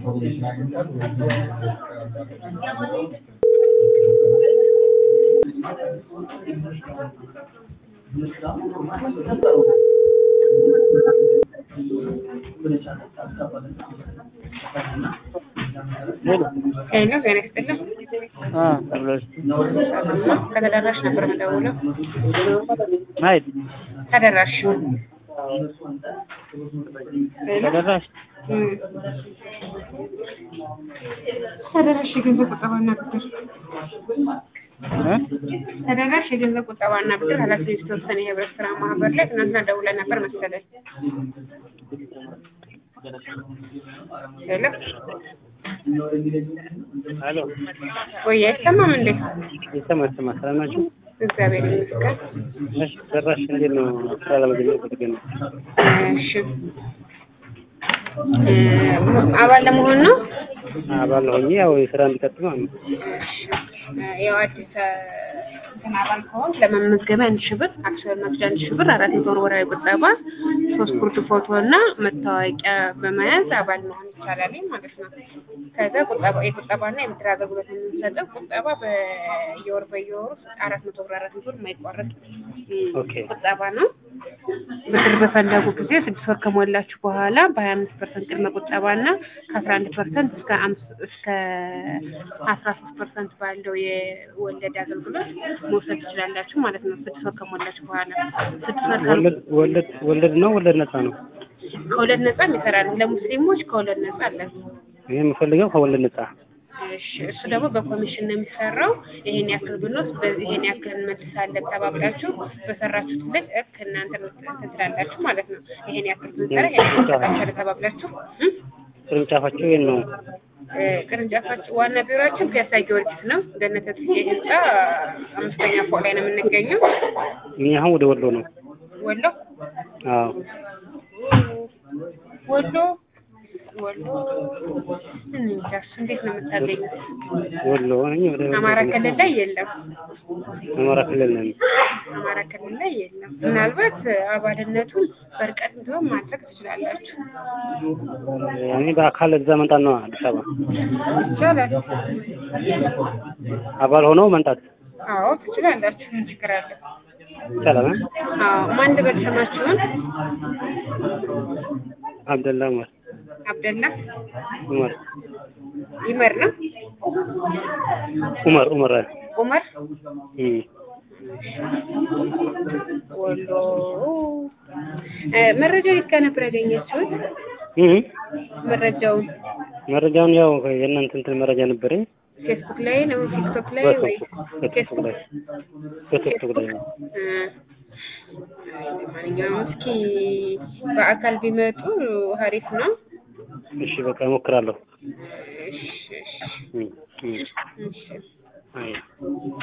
ሄሎ ጤና ይስጥልኝ። ከተደራሽ ነበር የምደውለው። ማየት ተደራሽ ተደራሽ እም። ተደራሽ የገንዘብ ቁጠባና ብድር እ? ተደራሽ የገንዘብ ቁጠባና ብድር ኃላፊነት የተወሰነ የህብረት ስራ ማህበር ላይ ትናንትና ደውለን ነበር መሰለኝ። ሄሎ አሎ ወይ አይሰማም እንዴ? ይሰማ ይሰማ ሰላም ናችሁ? እግዚአብሔር ይመስገን። እሺ ተደራሽ እንዴት ነው? ስራ ለመጀመር ፈልገን ነው። እሺ እ አባል ለመሆን ነው? አባል ሆኜ ያው የስራ እንዲቀጥል ማለት ነው። ያው አዲስ እንትን አባል ከሆንክ ለመመዝገቢያ አንድ ሺህ ብር፣ አክሲዮን መግዣ አንድ ሺህ ብር፣ አራት መቶ ብር ወርሃዊ ቁጠባ፣ ሶስት ጉርድ ፎቶ እና መታወቂያ በመያዝ አባል መሆን ይቻላል ማለት ነው። ከዛ ቁጠባ የቁጠባና የብድር አገልግሎት የምንሰጠው ቁጠባ በየወር በየወሩ አራት መቶ ብር አራት መቶ ብር የማይቋረጥ እ ኦኬ። ቁጠባ ነው። ብድር በፈለጉ ጊዜ ስድስት ወር ከሞላችሁ በኋላ በሀያ አምስት ፐርሰንት ቅድመ ቁጠባ እና ከአስራ አንድ ፐርሰንት እስከ አምስት እስከ አስራ ሶስት ፐርሰንት ባለው የወለድ አገልግሎት መውሰድ ትችላላችሁ ማለት ነው። ስድስት ወር ከሞላችሁ በኋላ ስድስት ወር ከ- ወለድ ወለድ ወለድ ነው ወለድ ነፃ ነው? ከወለድ ነጻ ይሰራል። ለሙስሊሞች ከወለድ ነጻ አለ። እኔ የምፈልገው ከወለድ ነፃ። እሺ እሱ ደግሞ በኮሚሽን ነው የሚሰራው። ይሄን ያክል ብንወስድ በዚህ ይሄን ያክል እንመልሳለን ተባብላችሁ በሰራችሁት ልክ እክ እናንተ እንትን ትላላችሁ ማለት ነው። ይሄን ያክል ብንሰራ ይሄን ያክል እንሰጣችኋለን ተባብላችሁ እ? ቅርንጫፋቸው የት ነው? እ፣ ቅርንጫፋችን ዋና ቢሮችን ፒያሳ ጊዮርጊስ ነው። ገነተ ጽጌ ህንጻ አምስተኛ ፎቅ ላይ ነው የምንገኘው። እኔ አሁን ወደ ወሎ ነው። ወሎ አዎ ወሎ ወሎ እንጃ እሱ እንዴት ነው የምታገኙት? ወሎ ነኝ። ወደ አማራ ክልል ላይ የለም። አማራ ክልል ነኝ። አማራ ክልል ላይ የለም። ምናልባት አባልነቱን በርቀት ቢሆን ማድረግ ትችላላችሁ። እኔ በአካል እዛ መምጣት ነው አዲስ አበባ ይቻላል። አባል ሆነው መምጣት አዎ ትችላላችሁ። ምን ችግር አለ? ይቻላል። እ? አዎ ማን ልበል ስማችሁን? አብደላ ኡመር አብደላ ኡመር ይመር ነው ኡመር ኡመር ኡመር እም ወሎ እ፣ መረጃ የት ጋር ነበር ያገኘችሁት? እም መረጃውን መረጃውን ያው የእናንተ እንትን መረጃ ነበረኝ ፌስቡክ ላይ ነው ቲክቶክ ላይ ወይ በፌስቡክ ላይ በፌስቡክ ላይ ነው። እ፣ ለማንኛውም እስኪ በአካል ቢመጡ ሀሪፍ ነው። እሺ በቃ እሞክራለሁ። እሺ እሺ እም እም እሺ አይ